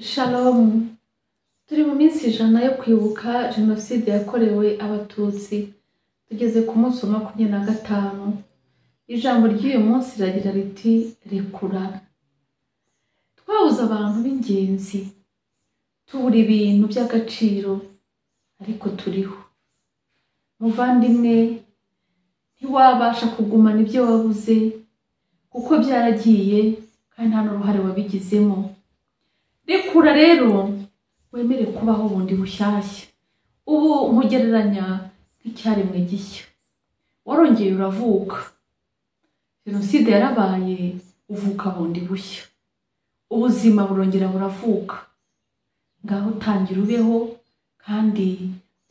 Shalom turi mu minsi ijana yo kwibuka jenoside yakorewe abatutsi tugeze ku munsi wa makumyabiri na gatanu ijambo ry'uyu munsi riragira riti rekura twabuze abantu b'ingenzi tubura ibintu by'agaciro ariko turiho muvandimwe ntiwabasha kugumana ibyo wabuze kuko byaragiye kandi nta n'uruhare wabigizemo rekura rero wemere kubaho bundi bushyashya ubu nkugereranya nk'icyaremwe gishya warongeye uravuka jenoside yarabaye uvuka bundi bushya ubuzima burongera buravuka ngaho tangira ubeho kandi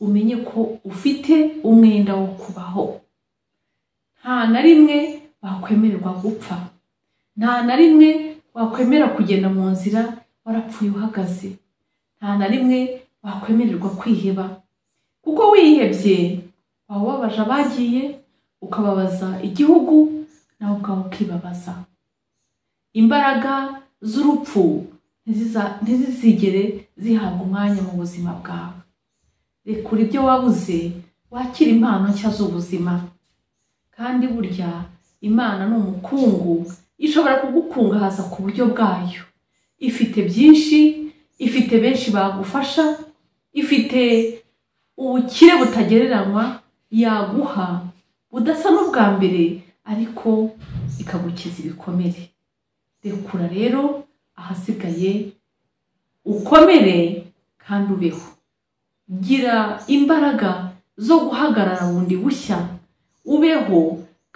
umenye ko ufite umwenda wo kubaho nta na rimwe wakwemererwa gupfa nta na rimwe wakwemera kugenda mu nzira warapfuye uhagaze nta na rimwe wakwemererwa kwiheba kuko wihebye waba ubabaje abagiye ukababaza igihugu nawe ubwawe ukibabaza imbaraga z'urupfu ntiziza- ntizizigere zihabwa umwanya mu buzima bwawe rekura ibyo wabuze wakire impano nshya z'ubuzima kandi burya imana ni umukungu ishobora kugukungahaza ku buryo bwayo ifite byinshi ifite benshi bagufasha ifite ubukire butagereranywa yaguha budasa n'ubwa mbere ariko ikagukiza ibikomere rekura rero ahasigaye ukomere kandi ubeho gira imbaraga zo guhagarara bundi bushya ubeho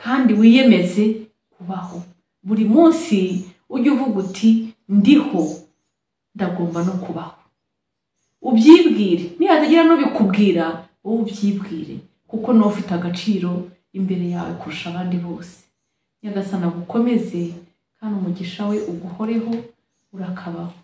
kandi wiyemeze kubaho buri munsi ujye uvuga uti ndiho ndagomba no kubaho ubyibwire nihatagira n'ubikubwira wowe ubyibwire kuko niwe ufite agaciro imbere yawe kurusha abandi bose nyagasana agukomeze kandi umugisha we uguhoreho urakabaho